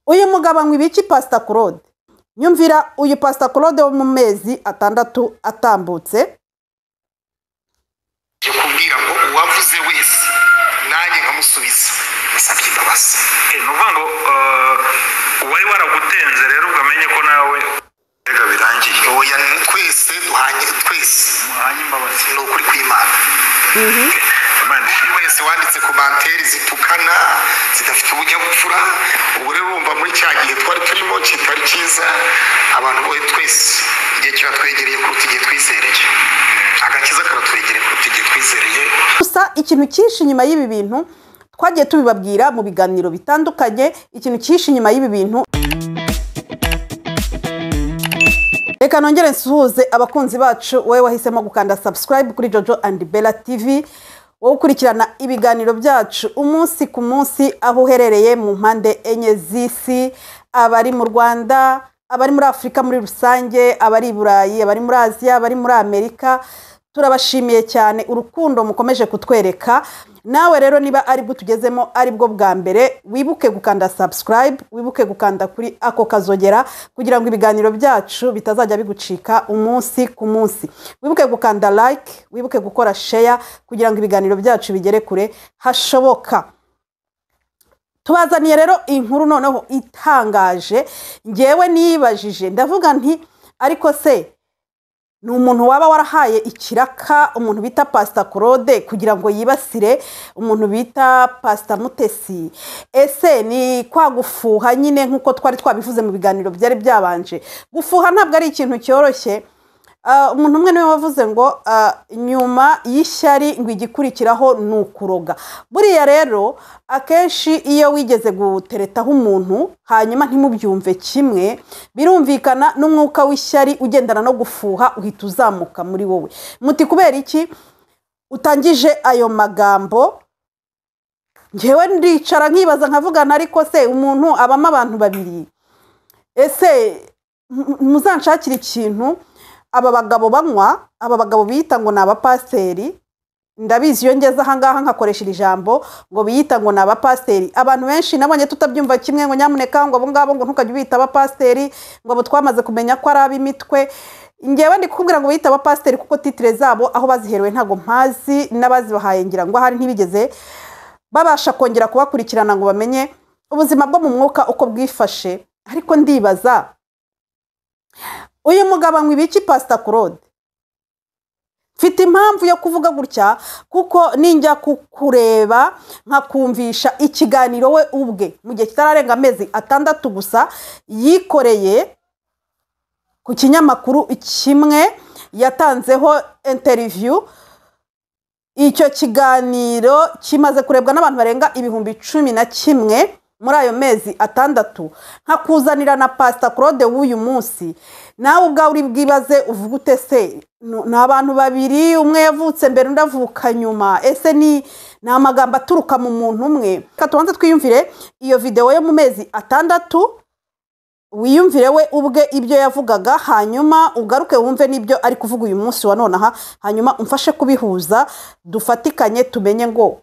uyu mugabo anywa ibiki pasita claude nyumvira uyu pasita claude wo mu mezi atandatu atambutse njye kubwira ngo uwavuze wese nanjye nkamusubiza yasabye imbabazi ni ukuvuga ngo eh, uwari waragutenze rero ukamenye ko nawe rega birangiye oya ni twese duhanye twese muhanye imbabazi ni ukuri kw'imana imana uyu wese wanditse komantere zitukana zidafite ubunyabupfura ubu rero urumva muri cya gihe twari turimo kitari cyiza abantu boye twese igihe kiratwegereye kuruta igihe twizereye agakiza karatwegereye kuruta igihe twizereye gusa ikintu cyinshi inyuma y'ibi bintu twagiye tubibabwira mu biganiro bitandukanye ikintu cyinshi inyuma y'ibi bintu reka nongere nsuhuze abakunzi bacu wowe wahisemo gukanda subscribe kuri jojo and bella tv wowe ukurikirana ibiganiro byacu umunsi ku munsi aho uherereye mu mpande enye z'isi abari mu rwanda abari muri afurika muri rusange abari i burayi abari muri aziya abari muri amerika turabashimiye cyane urukundo mukomeje kutwereka nawe rero niba ari bwo tugezemo ari bwo bwa mbere wibuke gukanda subscribe wibuke gukanda kuri ako kazogera kugira ngo ibiganiro byacu bitazajya bigucika umunsi ku munsi wibuke gukanda like wibuke gukora share kugira ngo ibiganiro byacu bigere kure hashoboka tubazaniye rero inkuru noneho itangaje ngewe niyibajije ndavuga nti ariko se ni umuntu waba warahaye ikiraka umuntu bita pasita claude kugira ngo yibasire umuntu bita pasita mutesi ese ni kwa gufuha nyine nk'uko twari twabivuze mu biganiro byari byabanje gufuha ntabwo ari ikintu cyoroshye Ah, umuntu umwe niwe wavuze ngo ah, nyuma y'ishyari ngo igikurikiraho ni ukuroga buriya rero akenshi iyo wigeze guteretaho umuntu hanyuma ntimubyumve kimwe birumvikana n'umwuka w'ishyari ugendana no gufuha uhita uzamuka muri wowe muti kubera iki utangije ayo magambo ngewe ndicara nkibaza nkavugana ariko se umuntu abamo abantu babiri ese mu- muzanshakire ikintu aba bagabo banywa aba bagabo biyita ngo ni abapasiteri ndabizi iyo ngeze ahangaha nkakoresha ijambo ngo biyita ngo ni abapasiteri abantu benshi nabonye tutabyumva kimwe ngo nyamuneka ngo abo ngabo ngo ntukajye ubita abapasiteri ngo abo twamaze kumenya ko ari ab'imitwe ngewe ndi kukubwira ngo biyita abapasiteri kuko titire zabo aho baziherewe ntabwo mpazi n'abazibahaye ngira ngo ahari ntibigeze babasha kongera kubakurikirana ngo bamenye ubuzima bwo mu mwuka uko bwifashe ariko ndibaza uyu mugabo anywa ibiki pasita claude mfite impamvu yo kuvuga gutya kuko ninjya kukureba nkakumvisha ikiganiro we ubwe mu gihe kitararenga amezi atandatu gusa yikoreye ku kinyamakuru kimwe yatanzeho interiviyu icyo kiganiro kimaze kurebwa n'abantu barenga ibihumbi cumi na kimwe muri ayo mezi atandatu nkakuzanira na pasita claude w'uyu munsi nawe ubwawe uri bwibaze uvuga ute se Nu- ni abantu babiri umwe yavutse mbere undi avuka nyuma ese ni ni amagambo aturuka mu muntu umwe reka tubanze twiyumvire iyo videwo yo mu mezi atandatu wiyumvire we ubwe ibyo yavugaga hanyuma ugaruke wumve n'ibyo ari kuvuga uyu munsi wa nonaha hanyuma umfashe kubihuza dufatikanye tumenye ngo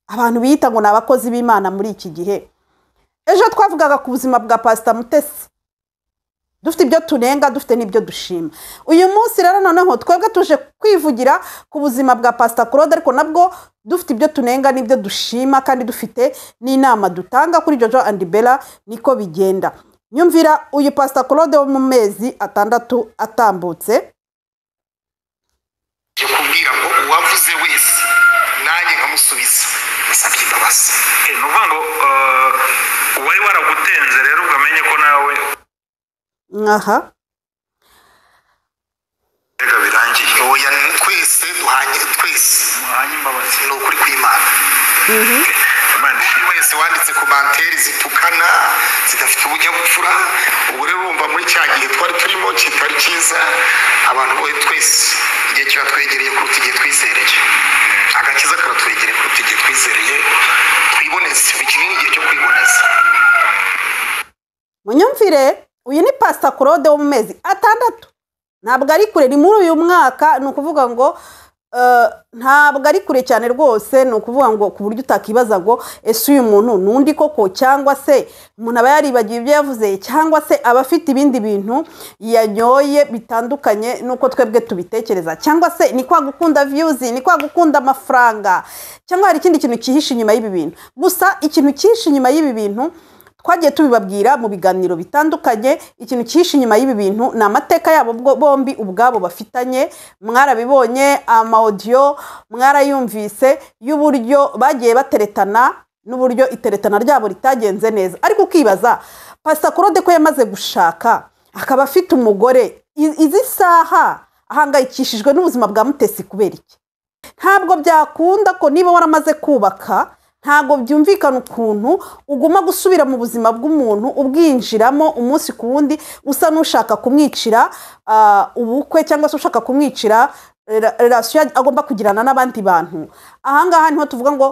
abantu biyita ngo ni abakozi b'imana muri iki gihe ejo twavugaga ku buzima bwa pasita mutesi dufite ibyo tunenga dufite n'ibyo dushima uyu munsi rero noneho twebwe tuje kwivugira ku buzima bwa pasita claude ariko nabwo dufite ibyo tunenga n'ibyo dushima kandi dufite n'inama dutanga kuri jojo and bella niko bigenda nyumvira uyu pasita claude wo mu mezi atandatu atambutse njye kubwira ngo uwavuze wese nanjye nkamusubiza yasabye imbabazi ni ukuvuga ngo eh, uwari waragutenze rero ukamenye ko nawe aha rega birangiye oya ni twese duhanye twese muhanye imbabazi ni ukuri kw'imana imana uyu wese wanditse komantere zitukana zidafite ubunyabupfura ubu rero urumva muri cya gihe twari turimo kitari cyiza abantu boye twese igihe kiratwegereye kuruta igihe twizereye agakiza karatwegereye kuruta igihe twizereye twiboneze iki ni igihe cyo kwiboneza munyumvire uyu ni pasita claude wo mu mezi atandatu ntabwo ari kure ni muri uyu mwaka ni ukuvuga ngo eh, ntabwo ari kure cyane rwose ni ukuvuga ngo ku buryo utakibaza ngo ese uyu muntu ni undi koko cyangwa se umuntu aba yaribagiwe ibyo yavuze cyangwa se aba afite ibindi bintu yanyoye bitandukanye n'uko twebwe tubitekereza cyangwa se ni kwa gukunda viyuzi ni kwa gukunda amafaranga cyangwa hari ikindi kintu cyihishe inyuma y'ibi bintu gusa ikintu cyihishe inyuma y'ibi bintu twagiye tubibabwira mu biganiro bitandukanye ikintu cyihishe inyuma y'ibi bintu ni amateka yabo bwo- bombi ubwabo bafitanye mwarabibonye amawodiyo mwarayumvise y'uburyo bagiye bateretana n'uburyo iteretana ryabo ritagenze neza ariko ukibaza pasita kurode ko yamaze gushaka akaba afite umugore i- izi saha ahangayikishijwe n'ubuzima bwa mutesi kubera iki ntabwo byakunda ko niba waramaze kubaka ntabwo byumvikana ukuntu uguma gusubira mu buzima bw'umuntu ubwinjiramo umunsi ku wundi usa n'ushaka kumwicira ah, ubukwe cyangwa se ushaka kumwicira rela- relasiyo yag- agomba kugirana n'abandi bantu ahangaha niho tuvuga ngo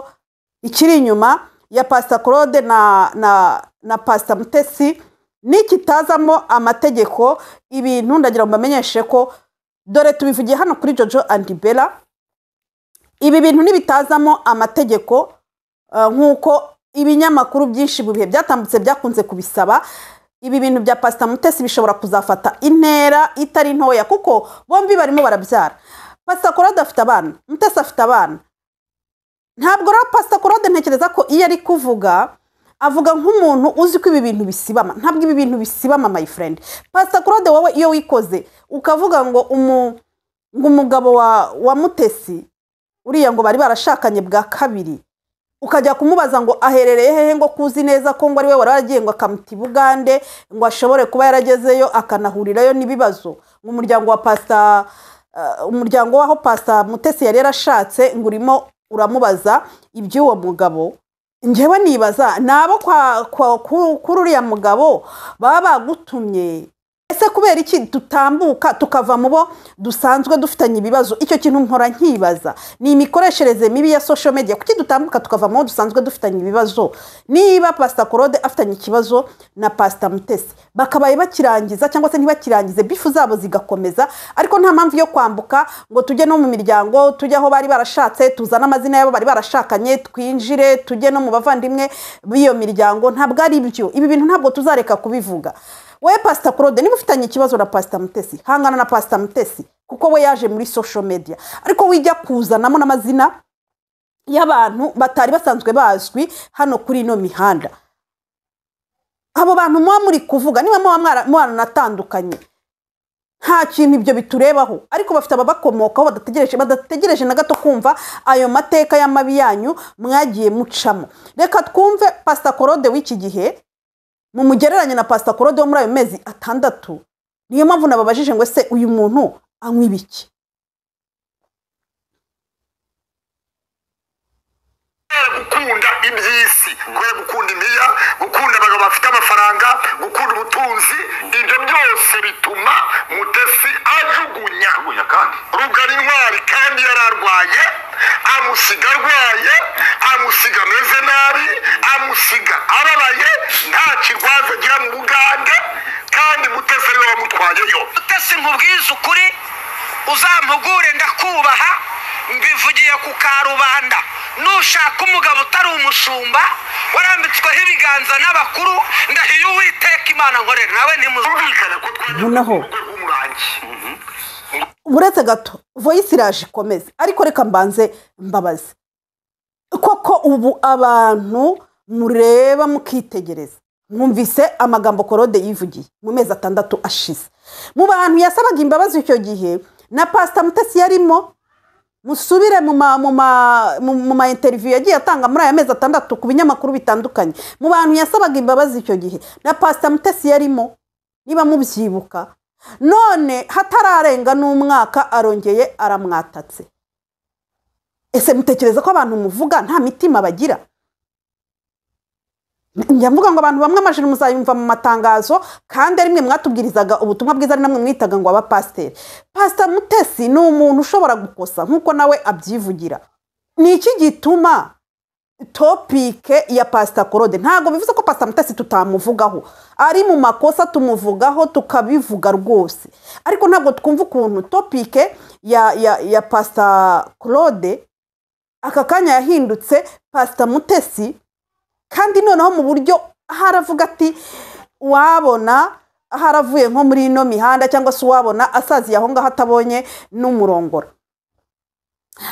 ikiri inyuma ya pasita claude na na na pasita mutesi nikitazamo amategeko ibintu ndagira ngo mbamenyeshe ko dore tubivugiye hano kuri jojo andi bela ibi bintu nibitazamo amategeko eh, nk'uko ibinyamakuru byinshi mu bihe byatambutse byakunze kubisaba ibi bintu bya pasita mutesi bishobora kuzafata intera itari ntoya kuko bombi barimo barabyara pasita korode afite abana mutesi afite abana ntabwo rero pasita korode ntekereza ko iyo ari kuvuga avuga nk'umuntu uzi ko ibi bintu bisibama ntabwo ibi bintu bisibama my friend pasita korode wowe iyo wikoze ukavuga ngo umu- ngo umugabo wa wa mutesi uriya ngo bari barashakanye bwa kabiri ukajya kumubaza ngo aherereye hehe ngo kuzi neza ko ngo ari we wari waragiye ngo akamuta i bugande ngo ashobore kuba yaragezeyo akanahurirayo n'ibibazo ngo umuryango wa pasita eh, umuryango w'aho pasita mutesi yari yarashatse ngo urimo uramubaza iby'uwo mugabo njyewe nibaza ni abo kwa- kwa- ku- kuri uriya mugabo baba bagutumye ese kubera iki tutambuka tukava mu bo dusanzwe dufitanye ibibazo icyo kintu mpora nkibaza ni imikoreshereze mibi ya social media kuki dutambuka tukava mu bo dusanzwe dufitanye ibibazo niba pasita korode afitanye ikibazo na pasita mutesi bakabaye bakirangiza cyangwa se ntibakirangize bifu zabo zigakomeza ariko nta mpamvu yo kwambuka ngo tujye no mu miryango tujye aho bari barashatse tuzane amazina y'abo bari barashakanye twinjire tujye no mu bavandimwe b'iyo miryango ntabwo ari byo ibi bintu ntabwo tuzareka kubivuga wowe pasita claude niba ufitanye ikibazo na pasita mutesi hangana na pasita mutesi kuko we yaje muri social media ariko wijya kuzanamo n'amazina y'abantu batari basanzwe bazwi hano kuri ino mihanda abo bantu muba muri kuvuga niba muba mwara- mwaranatandukanye nta kintu ibyo biturebaho ariko bafite ababakomokaho badategereje badategereje na gato kumva ayo mateka y'amabi yanyu mwagiye mucamo reka twumve pasita korode w'iki gihe mumugereranye na pasita korode wo muri ayo mezi atandatu niyo mpamvu nababajije ngo ese uyu muntu anywa ibiki gukunda iby'isi kwe gukunda imiya gukunda abagabo bafite amafaranga gukunda ubutunzi ibyo byose bituma mutesi ajugunya rugara intwari kandi yararwaye amusiga arwaye amusiga ameze nabi amusiga ababaye nta kirwaza agira mu bugande kandi mutesi ariwe wamutwayeyo utasi nkubwize ukuri uzampugure ndakubaha mbivugiye ku karubanda nushaka umugabo utari umushumba warambitsweho ibiganza n'abakuru ndahiye uwiteka imana nkorera nawe ntimuzi birumvikana ko twajya Noneho. mu rwego rw'umurangi uretse gato voyisi iraje ikomeze ariko reka mbanze mbabaze koko ubu abantu mureba mukitegereza mwumvise amagambo korode yivugiye mu mezi atandatu ashize mu bantu yasabaga imbabazi icyo gihe na pasita mutesi yarimo musubire mu ma mu ma mu mu ma interview yagiye atanga muri aya mezi atandatu ku binyamakuru bitandukanye mu bantu yasabaga imbabazi icyo gihe na pasita mutesi yarimo niba mubyibuka none hatararenga n'umwaka arongeye aramwatatse ese mutekereza ko abantu muvuga nta mitima bagira njya mvuga ngo abantu bamwe amajiri muzayumva mu matangazo kandi ari mwe mwatubwirizaga ubutumwa bwiza ari namwe mwitaga ngo abapasiteri pasita mutesi ni umuntu ushobora gukosa nk'uko nawe abyivugira ni iki gituma topike ya pasita korode ntabwo bivuze ko pasita mutesi tutamuvugaho ari mu makosa tumuvugaho tukabivuga rwose ariko ntabwo twumva ukuntu topike ya ya ya pasita korode aka kanya yahindutse pasita mutesi kandi noneho mu buryo haravuga ati wabona haravuye nko muri ino mihanda cyangwa se uwabona asaziye aho ngaho atabonye n'umurongora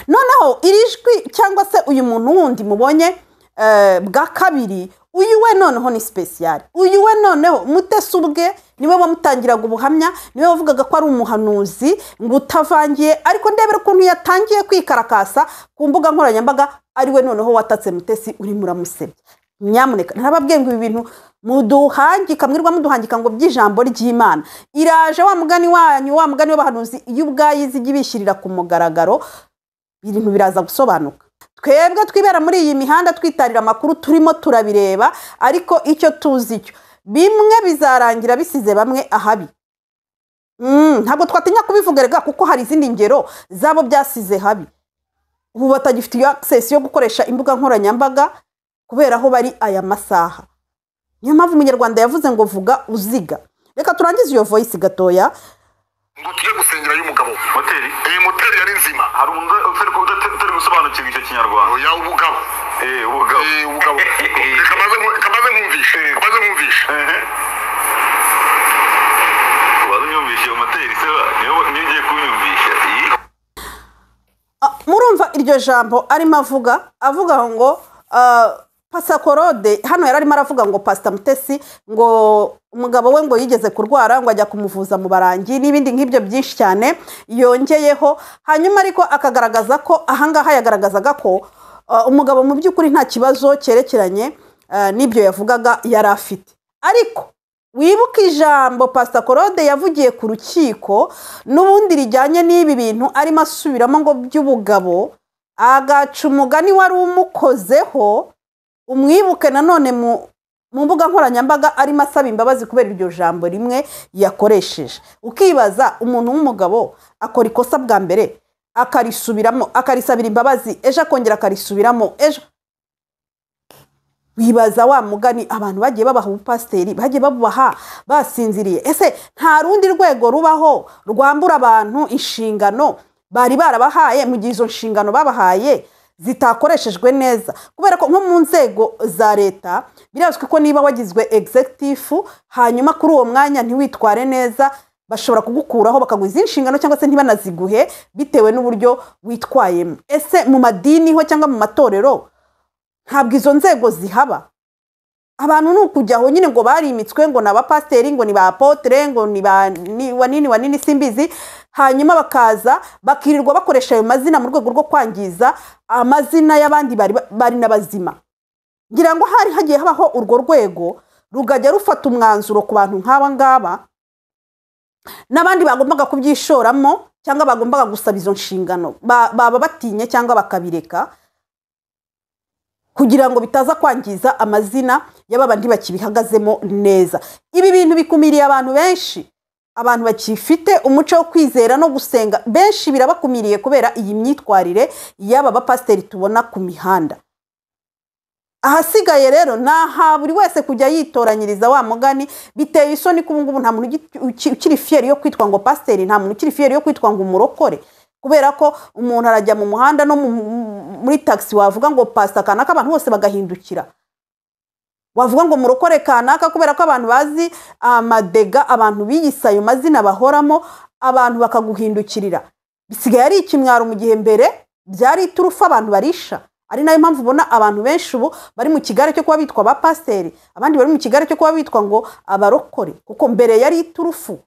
noneho iri jwi cyangwa se uyu muntu wundi mubonye eh, bwa kabiri uyu we noneho ni sipesiyari uyu we noneho mutesi ubwe niwe wamutangiraga ubuhamya niwe wavugaga ko ari umuhanuzi ngo utavangiye ariko ndebera ukuntu yatangiye kwikarakasa ku mbuga nkoranyambaga ari we noneho watatse mutesi urimo uramusebya nyamuneka ntababwiye ngo ibi bintu muduhangika mwirwa muduhangika ngo by'ijambo ry'imana iraje wa mugani wanyu wa mugani w'abahanuzi iyo ubwayizi ijya ibishyirira ku mugaragaro ibintu biraza gusobanuka twebwe twibera muri iyi mihanda twitarira amakuru turimo turabireba ariko icyo tuzi cyo bimwe bizarangira bisize bamwe ahabi Mm, ntabwo twatinya kubivuga rega kuko hari izindi ngero zabo byasize habi ubu batagifite iyo access yo gukoresha imbuga nkoranyambaga kubera aho bari aya masaha niyo mpamvu umunyarwanda yavuze ngo vuga uziga reka turangize iyo voice gatoya ngo tujye gusengera y'umugabo moteri iyi moteri yari nzima hari umuntu utari utari gusobanukirwa icyo kinyarwanda oya ubugabo eh ubugabo Eh, ubugabo reka maze nku- reka maze nkumvishe reka maze nkumvishe ehe wazimyumvishe iyo moteri se ba? niyo niyo ugiye kunyumvisha iyi Ah, murumva iryo jambo arimo avuga avuga ngo ah, pasakorode hano yari arimo aravuga ngo pasita mutesi ngo umugabo we ngo yigeze kurwara ngo ajya kumuvuza mu barangi n'ibindi nk'ibyo byinshi cyane yongeyeho hanyuma ariko akagaragaza ko ahangaha yagaragazaga ko ah, umugabo mu by'ukuri nta kibazo cyerekeranye ah, n'ibyo yavugaga yari afite ariko wibuke ijambo pasita korode yavugiye ku rukiko n'ubundi rijyanye n'ibi bintu arimo asubiramo ngo by'ubugabo agaca umugani wari umukozeho umwibuke nanone mu mu mbuga nkoranyambaga arimo asaba imbabazi kubera iryo jambo rimwe yakoresheje ukibaza umuntu w'umugabo akora ikosa bwa mbere akarisubiramo akarisabira imbabazi ejo akongera akarisubiramo ejo wibaza wa mugani abantu bagiye babaha ubupasiteri bagiye babubaha basinziriye ese nta rundi rwego rubaho rwambura abantu inshingano bari barabahaye mu gihe izo nshingano babahaye zitakoreshejwe neza kubera ko nko mu nzego za leta birazwi ko niba wagizwe egizegitifu hanyuma kuri uwo mwanya ntiwitware neza bashobora kugukuraho bakaguha izindi nshingano cyangwa se ntibanaziguhe bitewe n'uburyo witwayemo ese mu madini ho cyangwa mu matorero ntabwo izo nzego zihaba abantu ni ukujya aho nyine ngo barimitswe ngo ni abapasiteri ngo ni ba apotere ngo ni ba ni- wanini wanini simbizi hanyuma bakaza bakirirwa bakoresha ayo mazina mu rwego rwo kwangiza amazina y'abandi bari bari n'abazima ngira ngo hari hagiye habaho urwo rwego rugajya rufata umwanzuro ku bantu nk'aba ngaba n'abandi bagombaga kubyishoramo cyangwa bagombaga gusaba izo nshingano Ba- baba batinye cyangwa bakabireka kugira ngo bitaza kwangiza amazina y'ababandi bakibihagazemo neza ibi bintu bikumiriye abantu benshi abantu bakifite umuco wo kwizera no gusenga benshi birabakumiriye kubera iyi myitwarire y'aba bapasiteri tubona ku mihanda ahasigaye rero ni aha buri wese kujya yitoranyiriza wa mugani biteye isoni ko ubungubu nta muntu ugi- uki- ukiri fiyeri yo kwitwa ngo pasiteri nta muntu ukiri fiyeri yo kwitwa ngo umurokore kubera ko umuntu arajya mu muhanda no mu- mu- muri tagisi wavuga ngo pasita kanaka abantu bose bagahindukira wavuga ngo murokore kanaka kubera ko abantu bazi amadega abantu biyise ayo mazina bahoramo abantu bakaguhindukirira bisigaye ari ikimwaro mu gihe mbere byari iturufu abantu barisha ari nayo mpamvu ubona abantu benshi ubu bari mu kigare cyo kuba bitwa ba pasiteri abandi bari mu kigare cyo kuba bitwa ngo abarokore kuko mbere yari iturufu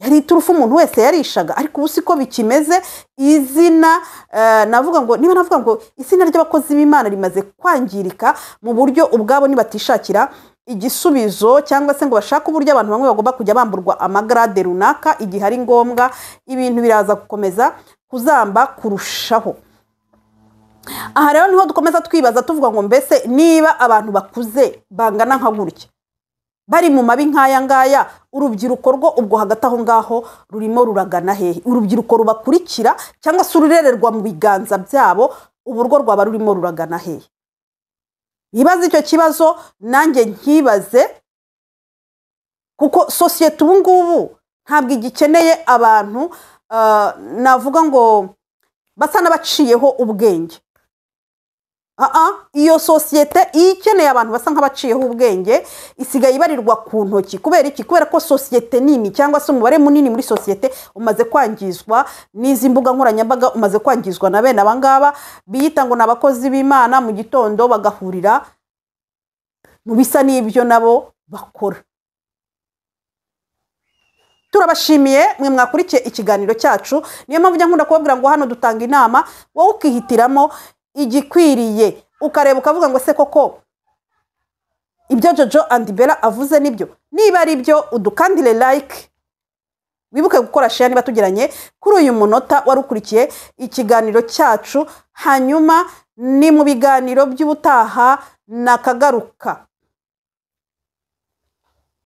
yari iturufu umuntu wese yarishaga ariko ubu siko bikimeze izina eh, navuga ngo niba navuga ngo izina ry'abakozi b'imana rimaze kwangirika mu buryo ubwabo nibatishakira igisubizo cyangwa se ngo bashake uburyo abantu bamwe bagomba kujya bamburwa amagarade runaka igihe ari ngombwa ibintu biraza gukomeza kuzamba kurushaho aha rero niho dukomeza twibaza tuvuga ngo mbese niba abantu bakuze bangana nka gutya bari mu mabi nk'aya ngaya urubyiruko rwo ubwo hagati aho ngaho rurimo ruragana hehe urubyiruko rubakurikira cyangwa se ururererwa mu biganza byabo ubu rwo rwaba rurimo ruragana hehe yibaze icyo kibazo nanjye nkibaze kuko sosiyete ubu ngubu ntabwo igikeneye abantu ah, navuga ngo basa n'abaciyeho ubwenge Aa, iyo sosiyete iyo ikeneye abantu basa nk'abaciyeho ubwenge isigaye ibarirwa ku ntoki kubera iki kubera ko sosiyete nini cyangwa se umubare munini muri sosiyete umaze kwangizwa n'izi mbuga nkoranyambaga umaze kwangizwa na bene abangaba biyita ngo ni abakozi b'imana mu gitondo bagahurira mu bisa n'ibyo nabo bakora turabashimiye mwe mwakurikiye ikiganiro cyacu niyo mpamvu ujya nkunda kubabwira ngo hano dutanga inama wowe ukihitiramo igikwiriye ukareba ukavuga ngo se koko ibyo jojo andi bera avuze nibyo niba ari byo udukandire like wibuke gukora share niba tugiranye kuri uyu munota wari ukurikiye ikiganiro cyacu hanyuma ni mu biganiro by'ubutaha nakagaruka